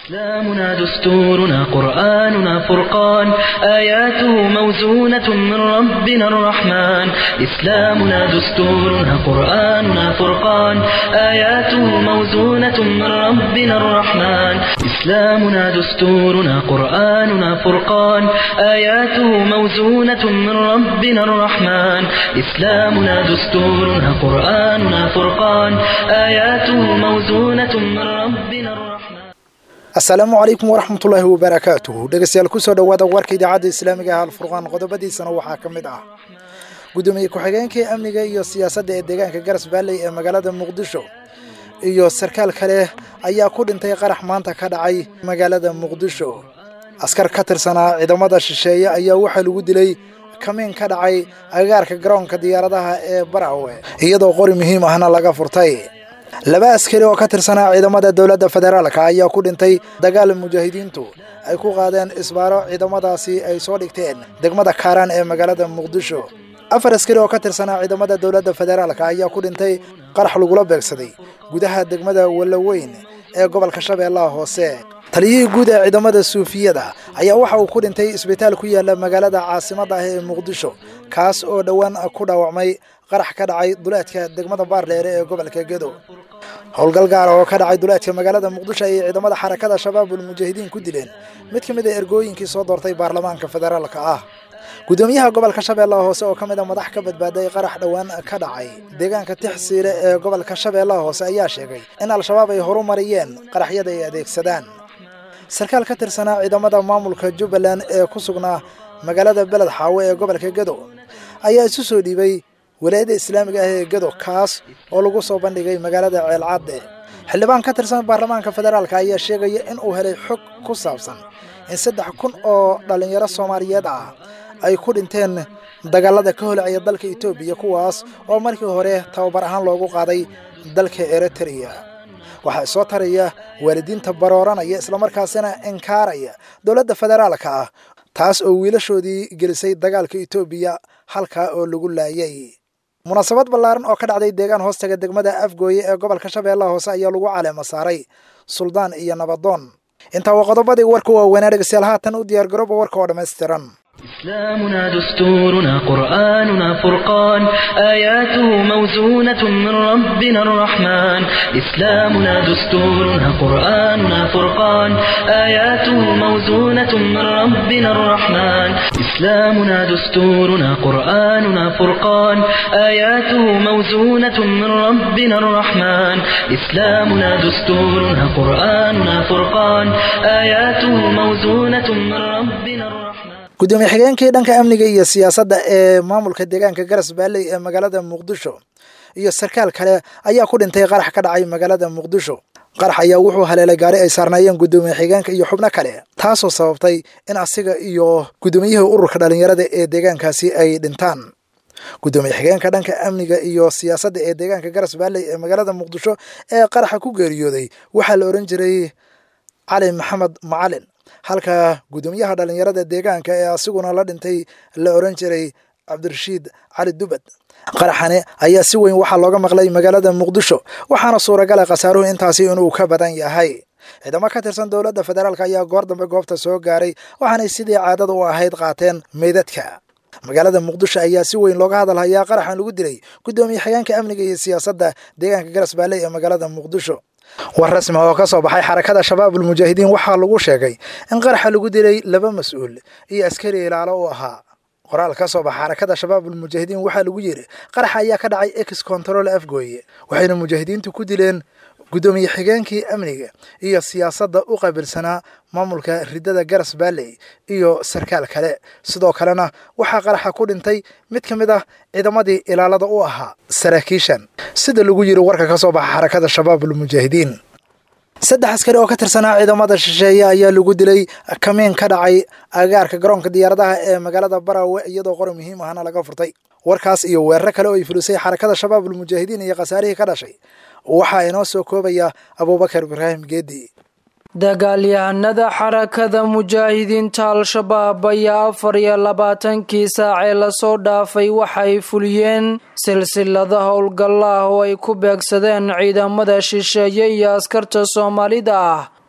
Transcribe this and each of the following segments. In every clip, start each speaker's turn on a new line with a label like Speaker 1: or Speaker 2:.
Speaker 1: إسلامنا دستورنا قرآننا فرقان آياته موزونة من ربنا الرحمن إسلامنا دستورنا قرآننا فرقان آياته موزونة من ربنا الرحمن إسلامنا دستورنا قرآننا فرقان آياته موزونة من ربنا الرحمن إسلامنا دستورنا قرآننا فرقان آياته موزونة من ربنا الرحمن
Speaker 2: asalaamu calaykum waraxmatullaahi wabarakaatuhu dhegeystayaal kusoo dhowaada warka idaacadda islaamiga ah alfurqaan qodobadiisana waxaa ka mid ah gudoomiye ku-xigeenkii amniga iyo siyaasadda ee deegaanka garas baalley ee magaalada muqdisho iyo sarkaal kale ayaa ku dhintay qarax maanta ka dhacay magaalada muqdisho askar ka tirsanaa ciidamada shisheeye ayaa waxaa lagu dilay kamiin ka dhacay agagaarka garoonka diyaaradaha ee barawe iyadoo qori muhiim ahna laga furtay laba askari oo ka tirsanaa ciidamada dowladda federaalka ayaa ku dhintay dagaal mujaahidiintu ay ku qaadeen isbaaro ciidamadaasi ay soo dhigteen degmada kaaraan ee magaalada muqdisho afar askari oo ka tirsanaa ciidamada dowladda federaalka ayaa ku dhintay qarax lagula beegsaday gudaha degmada wallaweyn ee gobolka shabeellaha hoose taliyihii guud ee ciidamada suufiyada ayaa waxa uu ku dhintay isbitaal ku yaala magaalada caasimadda ah ee muqdisho kaas oo dhowaan ku dhaawacmay qarax ka dhacay duleedka degmada baardheere ee gobolka gedo howlgal gaara oo ka dhacay duleedka magaalada muqdisho ayay ciidamada xarakada shabaabul mujaahidiin ku dileen mid ka mid a ergooyinkii soo doortay baarlamaanka federaalka ah gudoomiyaha gobolka shabeellaha hoose oo ka mid a madax ka badbaaday qarax dhowaan ka dhacay deegaanka tixsiile ee gobolka shabeellaha hoose ayaa sheegay in al-shabaab ay horumariyeen qaraxyada ay adeegsadaan sarkaal ka tirsanaa ciidamada maamulka jubbaland ee ku sugnaa magaalada beled xaawe ee gobolka gedo ayaa isu soo dhiibay walaayadda islaamiga ah ee gedo kaas oo lagu soo bandhigay magaalada ceelcadde xildhibaan ka tirsan baarlamaanka federaalka ayaa sheegaya in uu helay xog ku saabsan in saddex kun oo dhallinyaro soomaaliyeed ah ay ku dhinteen dagaalada ka holcaya dalka etoobiya kuwaas oo markii hore tababar ahaan loogu qaaday dalka eritrea waxaa soo taraya waalidiinta barooranaya islamarkaasina inkaaraya dowladda federaalka ah taas oo wiilashoodii gelisay dagaalka etoobiya halkaa oo lagu laayay munaasabad ballaaran oo ka dhacday deegaan hoostaga degmada afgooye ee gobolka shabeellaha hoose ayaa lagu caleema saaray suldaan iyo nabadoon intaa waa qodobadii warka waaweynaa dhegeystayaal haatan u diyaargarooba warka oo dhammaystiran
Speaker 1: إسلامنا دستورنا قرآننا فرقان آياته موزونة من ربنا الرحمن إسلامنا دستورنا قرآننا فرقان آياته موزونة من ربنا الرحمن إسلامنا دستورنا قرآننا فرقان آياته موزونة من ربنا الرحمن إسلامنا دستورنا قرآننا فرقان آياته موزونة من ربنا الرحمن
Speaker 2: gudoomiye xigeenkii dhanka amniga iyo siyaasadda ee maamulka deegaanka garas baalley ee magaalada muqdisho iyo sarkaal kale ayaa ku dhintay qarax ka dhacay magaalada muqdisho qarax ayaa wuxuu haleelay gaari ay saarnaayeen gudoomiye xigeenka iyo xubno kale taasoo sababtay in asiga iyo gudoomiyihii ururka dhallinyarada ee deegaankaasi ay dhintaan gudoomiye xigeenka dhanka amniga iyo siyaasadda ee deegaanka garas baalley ee magaalada muqdisho ee qaraxa ku geeriyooday waxaa la ohan jiray cali maxamed macalin halka gudoomiyaha dhallinyarada deegaanka ee asiguna la dhintay la oran jiray cabdirashiid cali dubad qaraxani ayaa si weyn waxaa looga maqlay magaalada muqdisho waxaana suuragala khasaaruhu intaasi inuu ka badan yahay ciidamo ka tirsan dowladda federaalk ayaa goor dambe goobta soo gaaray waxaanay sidii caadada u ahayd qaateen meydadka magaalada muqdisho ayaa si weyn looga hadalhayaa qaraxan lagu dilay gudoomiye xigeenka amniga iyo siyaasadda deegaanka garas baalley ee magaalada muqdisho war rasmi oo ka soo baxay xarakada shabaabul mujaahidiin waxaa lagu sheegay in qaraxa lagu dilay laba mas-uul iyo askari ilaalo u ahaa qoraal ka soo baxa xarakada shabaabul mujaahidiin waxaa lagu yidhi qaraxa ayaa ka dhacay ex control afgooye waxayna mujaahidiintu ku dileen gudoomiye xigeenkii amniga iyo siyaasadda u qaabilsanaa maamulka ridada garas baalley iyo sarkaal kale sidoo kalena waxaa qaraxa ku dhintay mid ka mid ah ciidamadii ilaalada u ahaa saraakiishan sida lagu yiri warka ka soo baxa xarakada shabaabul mujaahidiin saddex askari oo ka tirsanaa ciidamada shisheeye ayaa lagu dilay kamiin ka dhacay agaarka garoonka diyaaradaha ee magaalada barawe iyadoo qori muhiim ahna laga furtay warkaas iyo weeraro kale oo ay fulisay xarakada shabaabul mujaahidiin iyo khasaarihii ka dhashay waxaa inoo soo koobaya abuubakar ibraahim geedi
Speaker 3: dagaalyahanada xarakada mujaahidiinta al-shabaab ayaa afar iyo labaatankii saacee lasoo dhaafay waxay fuliyeen silsilada howlgalla ah oo ay ku beegsadeen ciidamada shisheeye iyo askarta soomaalida ah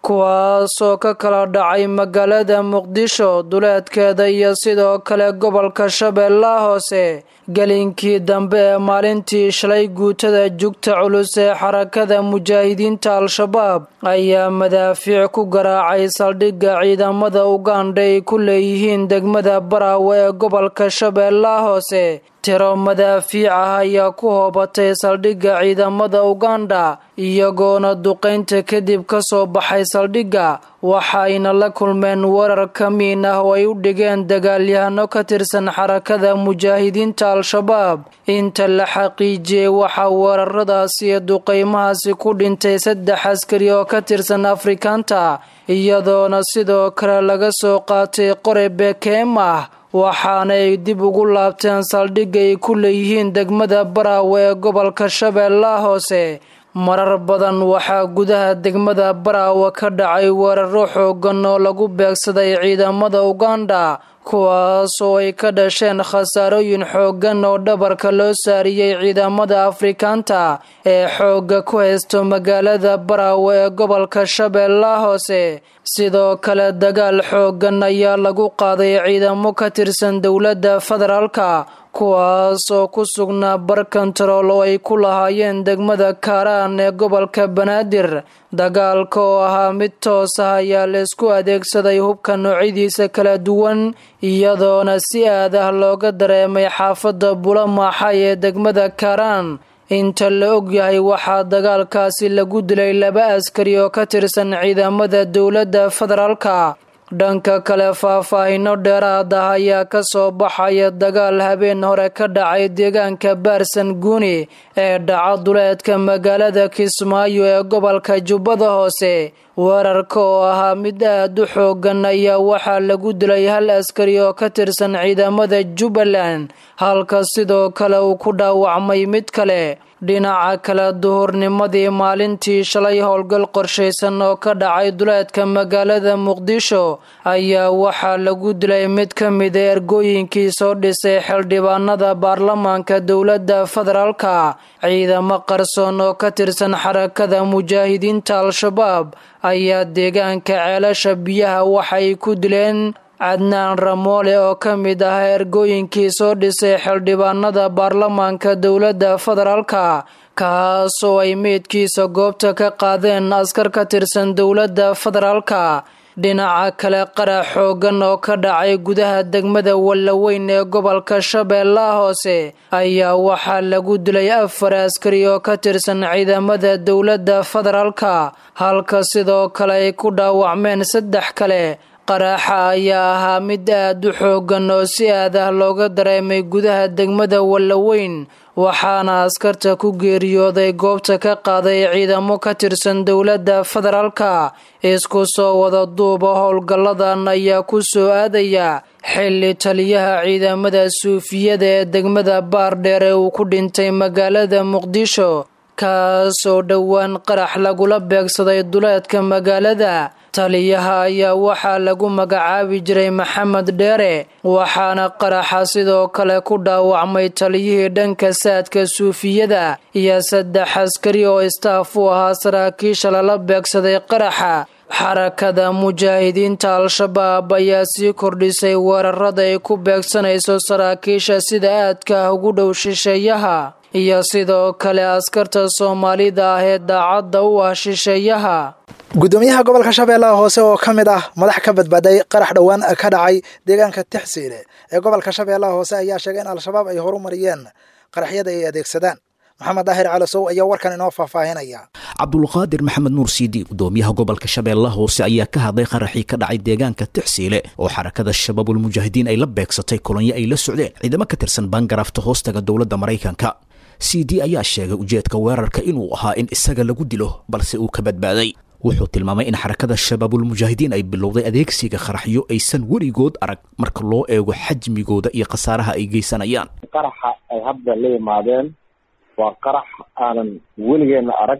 Speaker 3: kuwaasoo ka kala dhacay magaalada muqdisho duleedkeeda iyo sidoo kale gobolka shabeellaha hoose gelinkii dambe ee maalintii shalay guutada jugta culus ee xarakada mujaahidiinta al-shabaab ayaa madaafiic ku garaacay saldhigga ciidamada ugandha ay ku leeyihiin degmada baraawe ee gobolka shabeellaha hoose tiro madaafiic ah ayaa ku hoobatay saldhigga ciidamada ugandha iyagoona duqaynta kadib ka soo baxay saldhigga waxayna la kulmeen weerar ka miin ah oo ay u dhigeen dagaalyahano ka tirsan xarakada mujaahidiinta al-shabaab inta la xaqiijiyey waxaa weeraradaasi iyo duqaymahaasi ku dhintay saddex askari oo ka tirsan afrikaanta iyadoona sidoo kale laga soo qaatay qore bekeem ah waxaana ay dib ugu laabteen saldhigga ay ku leeyihiin degmada baraawe ee gobolka shabeellaha hoose marar badan waxaa gudaha degmada baraawe ka dhacay weeraro xoogan oo lagu beegsaday ciidamada ugandha kuwaas oo ay ka dhasheen khasaarooyin xooggan oo dhabarka loo saariyey ciidamada afrikaanta ee xoogga ku haysto magaalada baraawe ee gobolka shabeellaha hoose sidoo kale dagaal xooggan ayaa lagu qaaday ciidamo ka tirsan dowladda federaalka kuwaas oo ku sugnaa bar kontarool oo ay ku lahaayeen degmada kaaraan ee gobolka banaadir dagaalka oo ahaa mid toos ah ayaa laysku adeegsaday hubka noocyadiisa kala duwan iyadoona si aad ah looga dareemay xaafadda bulamaaxay ee degmada kaaraan inta la ogyahay waxaa dagaalkaasi lagu dilay laba askari oo ka tirsan ciidamada dowladda federaalka dhanka kale faahfaahino dheeraad ah ayaa ka soo baxaya dagaal habeen hore ka dhacay deegaanka baarsan guuni ee dhaca duleedka magaalada kismaayo ee gobolka jubbada hoose weerarka oo ahaa mid aad u xoogan ayaa waxaa lagu dilay hal askari oo ka tirsan ciidamada jubbaland halka sidoo kale uu ku dhaawacmay mid kale dhinaca kale duhurnimadii maalintii shalay howlgal qorshaysan oo ka dhacay duleedka magaalada muqdisho ayaa waxaa lagu dilay mid ka mida ergooyinkii soo dhisay xildhibaanada baarlamaanka dowladda federaalka ciidamo qarsoon oo ka tirsan xarakada mujaahidiinta al-shabaab ayaa deegaanka ceelasha biyaha waxay ku dileen cadnaan ramoole oo ka mid ah ergooyinkii soo dhisay xildhibaanada baarlamaanka dowladda federaalka kaas oo ay meydkiisa goobta ka qaadeen askar ka tirsan dowladda federaalka dhinaca kale qarax xoogan oo ka dhacay gudaha degmada wallaweyn ee gobolka shabeellaha hoose ayaa waxaa lagu dilay afar askari oo ka tirsan ciidamada dowladda federaalka halka sidoo kale ay ku dhaawacmeen saddex kale qaraxa ayaa ahaa mid aad u xoogan oo si aad ah looga dareemay gudaha degmada wallaweyn waxaana askarta ku geeriyooday goobta ka qaaday ciidamo ka tirsan dowladda federaalka isku soo wada duuba howlgalladan ayaa ku soo aadaya xilli taliyaha ciidamada suufiyada ee degmada baardheer ee uu ku dhintay magaalada muqdisho kaas oo dhowaan qarax lagula beegsaday duleedka magaalada taliyaha ayaa waxaa lagu magacaabi jiray maxamed dheere waxaana qaraxa sidoo kale ku dhaawacmay taliyihii dhanka saadka suufiyada iyo saddex askari oo istaaf u ahaa saraakiisha lala beegsaday qaraxa xarakada mujaahidiinta al-shabaab ayaa sii kordhisay weerarada ay ku beegsanayso saraakiisha sida aadka ah ugu dhow shisheeyaha iyo sidoo kale askarta soomaalida ah ee daacadda u ah shisheeyaha
Speaker 2: gudoomiyaha gobolka shabeellaha hoose oo ka mid ah madax ka badbaaday qarax dhowaan ka dhacay deegaanka tixsiile ee gobolka shabeellaha hoose ayaa sheegay in al-shabaab ay horumariyeen qaraxyada ay adeegsadaan maxamed daahir calasow ayaa warkan inoo faahfaahinaya
Speaker 4: cabdulqaadir maxamed nuur siidi gudoomiyaha gobolka shabeellaha hoose ayaa ka hadlay qaraxii ka dhacay deegaanka tixsiile oo xarakada shabaabulmujaahidiin ay la beegsatay kolonyo ay la socdeen ciidamo ka tirsan baangaraafta hoostaga dowladda maraykanka c d ayaa sheegay ujeedka weerarka inuu ahaa in isaga lagu dilo balse uu ka badbaaday wuxuu tilmaamay in xarakada shabaabulmujaahidiin ay bilowday adeegsiga qaraxyo aysan weligood arag marka loo eego xajmigooda iyo khasaaraha ay geysanayaan
Speaker 5: qaraxa ay hadda la yimaadeen waa qarax aanan weligeena arag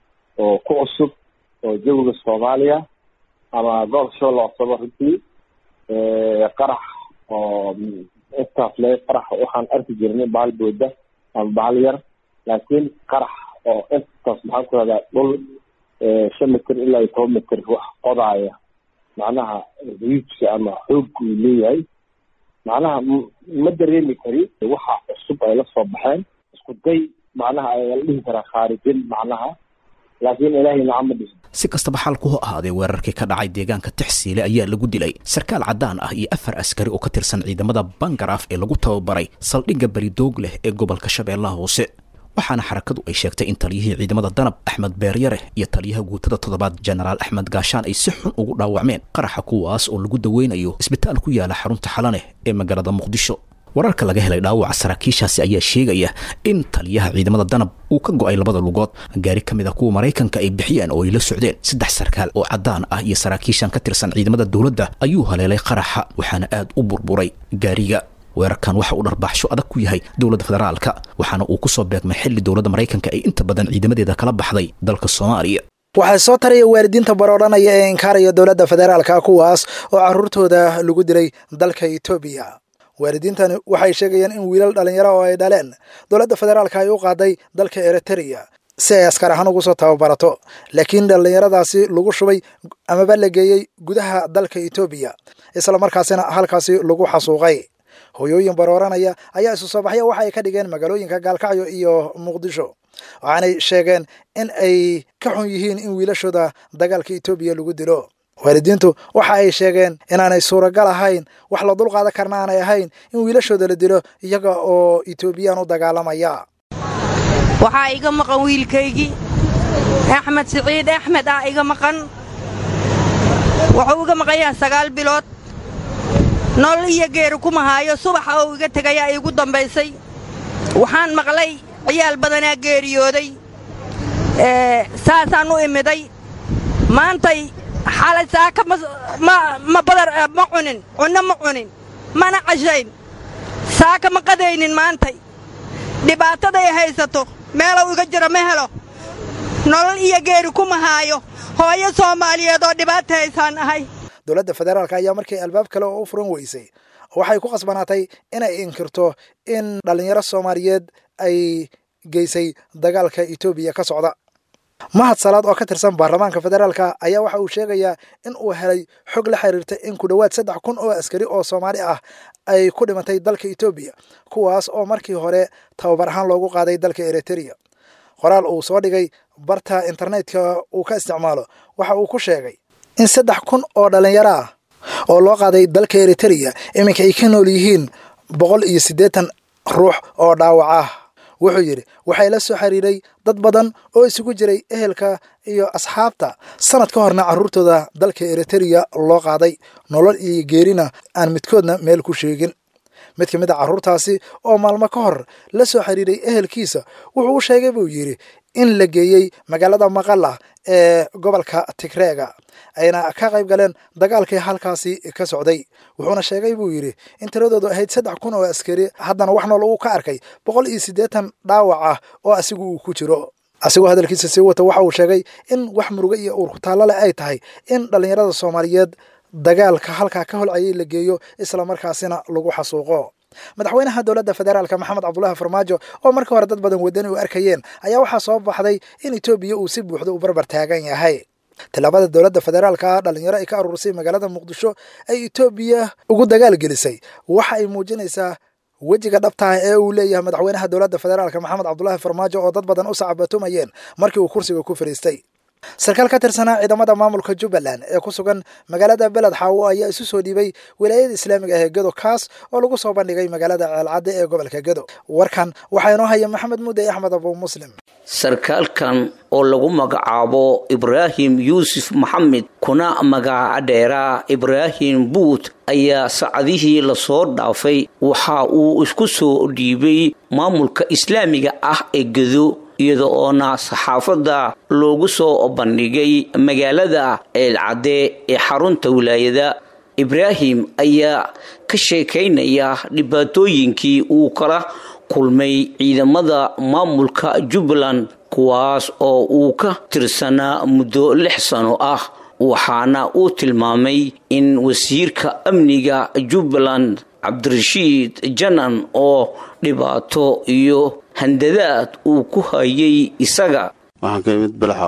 Speaker 5: oo ku cusub oo jawiga soomaaliya ama gobolka shabeelle hooseba runtii qarax oo intaas le qarax waxaan arki jirnay bahal booda ama bahal yar laakiin qarax oo intaas maxaan ku rahdaa dhul shan mitir ilaa iyo toban mitir wax qodaaya macnaha riijka ama xoogga uu leeyahay macnaha ma dareemi kari waxa cusub ay la soo baxeen isku day macnaha ayaa la dhihi karaa khaarijin macnaha laakiin ilaahay nacama dhihin
Speaker 4: si kastaba xalku ha ahaadee weerarkii ka dhacay deegaanka tixsiile ayaa lagu dilay sarkaal caddaan ah iyo afar askari oo ka tirsan ciidamada bangaraaf ee lagu tababaray saldhigga beridoog leh ee gobolka shabeellaha hoose waxaana xarakadu ay sheegtay in taliyihii ciidamada danab axmed beeryare iyo taliyaha guutada toddobaad jenaraal axmed gaashaan ay si xun ugu dhaawacmeen qaraxa kuwaas oo lagu daweynayo isbitaal ku yaala xarunta xalaneh ee magaalada muqdisho wararka laga helay dhaawaca saraakiishaasi ayaa sheegaya in taliyaha ciidamada danab uu ka go'ay labada lugood gaari ka mid a kuwa maraykanka ay bixiyeen oo ay la socdeen saddex sarkaal oo caddaan ah iyo saraakiishan ka tirsan ciidamada dowladda ayuu haleelay qaraxa waxaana aad u burburay gaariga weerarkan waxa uu dharbaaxsho adag ku yahay dowladda federaalka waxaana uu ku soo beegmay xilli dowladda maraykanka ay inta badan ciidamadeeda kala baxday dalka soomaaliya
Speaker 2: waxaa soo taraya waalidiinta baroodhanaya ee inkaaraya dowladda federaalka kuwaas oo carruurtooda lagu dilay dalka etoobiya waalidiintani waxay sheegayaan in wiilal dhallinyaro oo ay dhaleen dowladda federaalka ay u qaaday dalka eritrea si ay askar ahaan ugu soo tababarato laakiin dhallinyaradaasi lagu shubay amaba la geeyey gudaha dalka etoobiya isla markaasina halkaasi lagu xasuuqay hoyooyin barooranaya ayaa isu soo baxya waxa ay ka dhigeen magaalooyinka gaalkacyo iyo muqdisho waxaanay sheegeen in ay ka xun yihiin in wiilashooda dagaalka etoobiya lagu dilo waalidiintu waxa ay sheegeen inaanay suuragal ahayn wax la dulqaadan karna aanay ahayn in wiilashooda la dilo iyaga oo etoobiyaan u dagaalamaya
Speaker 6: waxaa iga maqan wiilkaygii axmed siciid axmed ah iga maqan wuxuu iga maqan yahay sagaal bilood nolol iyo geeri kuma haayo subaxa oo iga tegayaa iigu dambaysay waxaan maqlay ciyaal badanaa geeriyooday saasaan u imiday maantay xalay saaka ma badar ma cunin cunno ma cunin mana cashayn saaka ma qadaynin maantay dhibaataday haysato meelow iga jiro ma helo nolol iyo geeri kuma haayo hooyo soomaaliyeed oo dhibaata haysaan ahay
Speaker 2: dowladda federaalka ayaa markii albaab kale oo u furan weysay waxay ku khasbanaatay inay inkirto in dhallinyaro soomaaliyeed ay geysay dagaalka etoobiya ka socda mahad salaad oo ka tirsan baarlamaanka federaalka ayaa waxa uu sheegayaa in uu helay xog la xiriirta in ku dhowaad saddex kun oo askari oo soomaali ah ay ku dhimatay dalka etoobiya kuwaas oo markii hore tababar ahaan loogu qaaday dalka eritrea qoraal uu soo dhigay barta internetka uu ka isticmaalo waxa uu ku sheegay in saddex kun oo dhallinyaro ah oo loo qaaday dalka eritrea iminka ay ka nool yihiin boqol iyo siddeetan ruux oo dhaawac ah wuxuu yidhi waxay la soo xiriiray dad badan oo isugu jiray ehelka iyo asxaabta sanad ka horna carruurtooda dalka eritrea loo qaaday nolol iyo geerina aan midkoodna meel ku sheegin mid ka mid a carruurtaasi oo maalmo ka hor la soo xiriiray ehelkiisa wuxuu u sheegay buu yidhi in la geeyey magaalada maqala ee gobolka tigreega ayna ka qayb galeen dagaalkii halkaasi ka socday wuxuuna sheegay buu yidhi in tiradoodu ahayd saddex kun oo askari haddana wax nool uu ka arkay boqol iyo siddeetan dhaawac ah oo asigu uu ku jiro asigoo hadalkiisa sii wata waxa uu sheegay in wax muruge iyo uur kutaallo leh ay tahay in dhallinyarada soomaaliyeed dagaalka halkaa ka holcayay la geeyo islamarkaasina lagu xasuuqo madaxweynaha dowladda federaalka maxamed cabdulaahi farmaajo oo markii hore dad badan wadani u arkayeen ayaa waxaa soo baxday in etoobiya uu si buuxda u barbar taagan yahay tillaabada dowladda federaalka dhalinyaro ay ka aruurisay magaalada muqdisho ay etoobiya ugu dagaal gelisay waxa ay muujinaysaa wejiga dhabtaah ee uu leeyahay madaxweynaha dowladda federaalka maxamed cabdulaahi farmaajo oo dad badan u sacabatumayeen markii uu kursiga ku fadhiistay sarkaal ka tirsanaa ciidamada maamulka jubbaland ee ku sugan magaalada beled xaawo ayaa isu soo dhiibay wilaayada islaamiga ah ee gedo kaas oo lagu soo bandhigay magaalada ceelcadde ee gobolka gedo warkan waxaa inoo haya maxamed mudey axmed abu muslim
Speaker 7: sarkaalkan oo lagu magacaabo ibraahim yuusuf maxamed kuna magaca dheeraa ibraahim buut ayaa sacadihii lasoo dhaafay waxa uu isku soo dhiibay maamulka islaamiga ah ee gedo iyada oona saxaafadda loogu soo bandhigay magaalada ceelcadde ee xarunta wilaayada ibraahim ayaa ka sheekaynaya dhibaatooyinkii uu kala kulmay ciidamada maamulka jubbaland kuwaas oo uu ka tirsanaa muddo lix sano ah waxaana uu tilmaamay in wasiirka amniga jubbaland cabdirashiid janan oo dhibaato iyo handadaad uu ku hayay isaga
Speaker 8: waxaan ka imid balaxaawo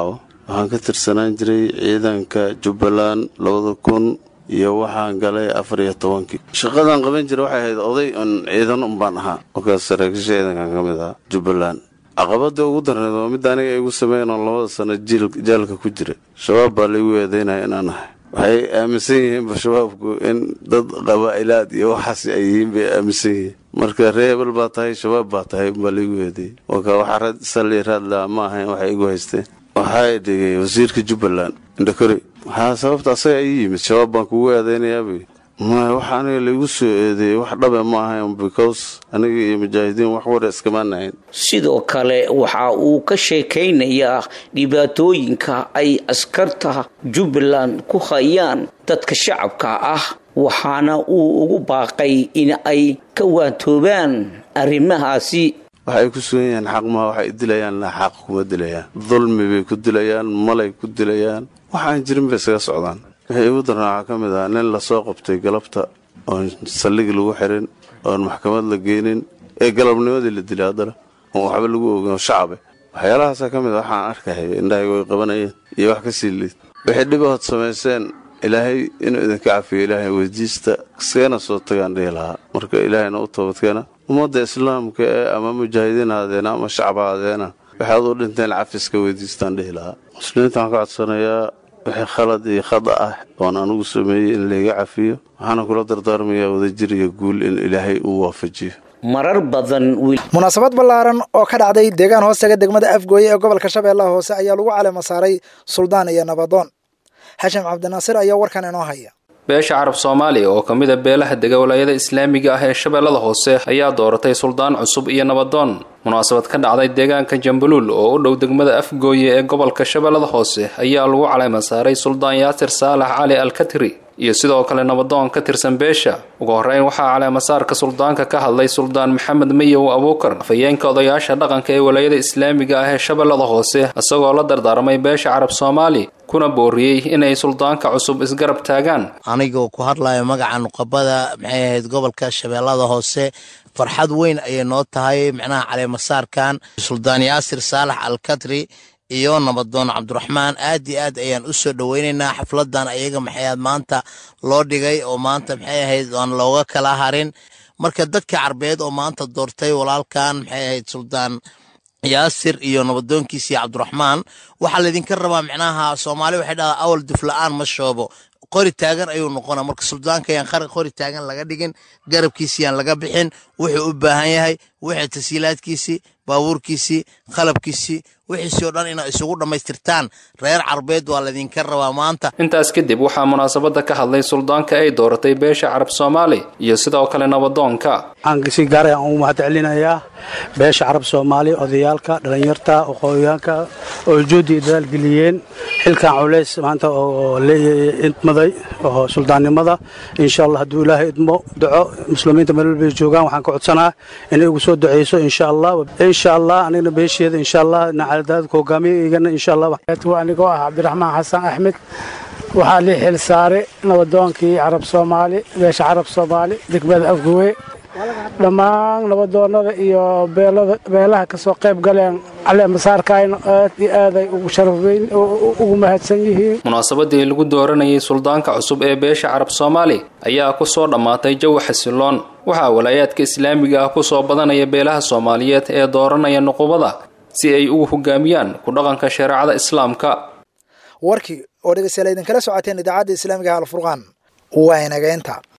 Speaker 8: waxaan ka tirsanaan jiray ciidanka jubbaland labada kun iyo waxaan galay afar iyo tobankii shaqadaan qaban jiray waxay ahayd oday un ciidan un baan ahaa markaas saraakiisha ciidankan ka mid ahaa jubbaland caqabada ugu darneed waa midda aniga igu sameyn oo labada sano jaalka ku jira shabaab baa laigu eedeynaya inaan ahay waxay aaminsan yihiinba shabaabku in dad qabaa'ilaad iyo waxaas ay yihiin bay aaminsan yihiin marka ree hebel baa tahay shabaab baa tahay unbaa laigu eedeeyey waka waxa salli raadlaa ma ahayn waxay igu haysteen waxaa dhigay wasiirka jubbaland indhakore waxaa sababta asaga ii yimid shabaab baan kugu eedeynayaabay maya wax aniga laigu soo eedeeyey wax dhabe ma ahayn because aniga iyo mujaahidiin wax wara iskamaanahayn
Speaker 7: sidoo kale waxa uu ka sheekaynayaa dhibaatooyinka ay askarta jubbaland ku hayaan dadka shacabka ah waxaana uu ugu baaqay in ay ka waantoobaan arrimahaasi
Speaker 8: waxay ku sugan yihiin xaq maha waxay dilayaan la xaq kuma dilayaan dulmi bay ku dilayaan malay ku dilayaan waxaan jirin bay isaga socdaan wixii igu darnaa waxaa ka mid ah nin lasoo qabtay galabta oon saldhig lagu xirin oon maxkamad la geynin ee galabnimadii la dilay haddana oon waxba lagu ogin oo shacabe waxyaalahaasaa ka mid a waxaan arkaya indhahayga way qabanayeen iyo wax ka sii liid wixii dhibahood samayseen ilaahay inuu idinka cafiyo ilaahay weydiista iskagana soo tagaan dhihi lahaa marka ilaahayna u toobadkeena ummadda islaamka ee ama mujaahidiin haadeena ama shacab haadeena waxaad u dhinteen cafiska weydiistaan dhihi lahaa muslimiinta waxaan ka codsanayaa wixii khalad iyo khada ah oon anugu sameeyey in layga cafiyo waxaana kula dardaarmayaa wadajir iyo guul in ilaahay uu waafajiyo
Speaker 7: marar badan
Speaker 2: munaasabad ballaaran oo ka dhacday deegaan hoostaga degmada afgooye ee gobolka shabeellaha hoose ayaa lagu caleema saaray suldaan iyo nabadoon xashim cabdinaasir ayaa warkan inoo haya
Speaker 9: beesha carab soomaaliya oo ka mid a beelaha dega walaayada islaamiga ah ee shabeellada hoose ayaa dooratay suldaan cusub iyo nabadoon munaasabad ka dhacday deegaanka jambaluul oo u dhow degmada afgooye ee gobolka shabeellada hoose ayaa lagu caleema saaray suldaan yaasir saalax cali alkatri iyo sidoo kale nabadoon ka tirsan beesha ugu horreyn waxaa caleemasaarka suldaanka ka hadlay suldaan maxamed mayow abuukar afhayeenka odayaasha dhaqanka ee walaayada islaamiga ah ee shabeellada hoose isagoo la dardaarmay beesha carab soomaali kuna booriyey inay suldaanka cusub isgarab taagaan
Speaker 10: anigoo ku hadlayo magaca nuqabada maxay ahayd gobolka shabeellada hoose farxad weyn ayay noo tahay macnaha caleemasaarkan suldaan yaasir saalax alkatri iyo nabadoon cabdiraxmaan aad iyo aad ayaan u soo dhoweynaynaa xafladan ayaga maxayaad maanta loo dhigay oo maanta maxay ahayd aan looga kala harin marka dadka carbeed oo maanta doortay walaalkan maxay ahayd suldaan yaasir iyo nabadoonkiisa iyo cabdiraxmaan waxaa laydinka rabaa micnaha soomaali waxay dhahdaa awal dufla-aan ma shoobo qori taagan ayuu noqona marka suldaanka yaan qori taagan laga dhigin garabkiisi yaan laga bixin wuxuu u baahan yahay wixii tasiilaadkiisii baabuurkiisii qalabkiisii wixiisii oo dhan inaa isugu dhammaystirtaan reer carbeed waa laydinka rabaa maanta
Speaker 9: intaas kadib waxaa munaasabadda ka hadlay suldaanka ay dooratay beesha carab soomaali iyo sidoo kale nabadoonka
Speaker 11: waxaan si gaar aan ugu mahadcelinayaa beesha carab soomaali odayaalka dhallinyarta aqooyaanka oo juudi dadaal geliyeen xilkan culays maanta oo idmaday oo suldaannimada insha allah hadduu ilaahay idmo duco muslimiinta meel walbay joogaan waxaan ka codsanaa inay ugu soo duceyso insha allah insha allah anigna beesheeda insha allah nacaladaadka hogaamiyaygana insha allah
Speaker 12: anigoo ah cabdiraxmaan xasan axmed waxaa lii xil saaray nabadoonkii carab soomaali beesha carab soomaali degmada afgowe dhammaan nabadoonada iyo beelaha kasoo qayb galeen caleemasaarkayna aad iyo aaday ugu sharafweyn ugu mahadsan yihiin
Speaker 9: munaasabadii lagu dooranayay suldaanka cusub ee beesha carab soomaali ayaa ku soo dhammaatay jawi xasiloon waxaa walaayaadka islaamiga ah ku soo badanaya beelaha soomaaliyeed ee dooranaya nuqubada si ay ugu hogaamiyaan ku dhaqanka shareecada islaamka
Speaker 2: warkii oo dhegeystayaal idinkala socoteen idaacadda islaamiga alfurqaan waa inageynta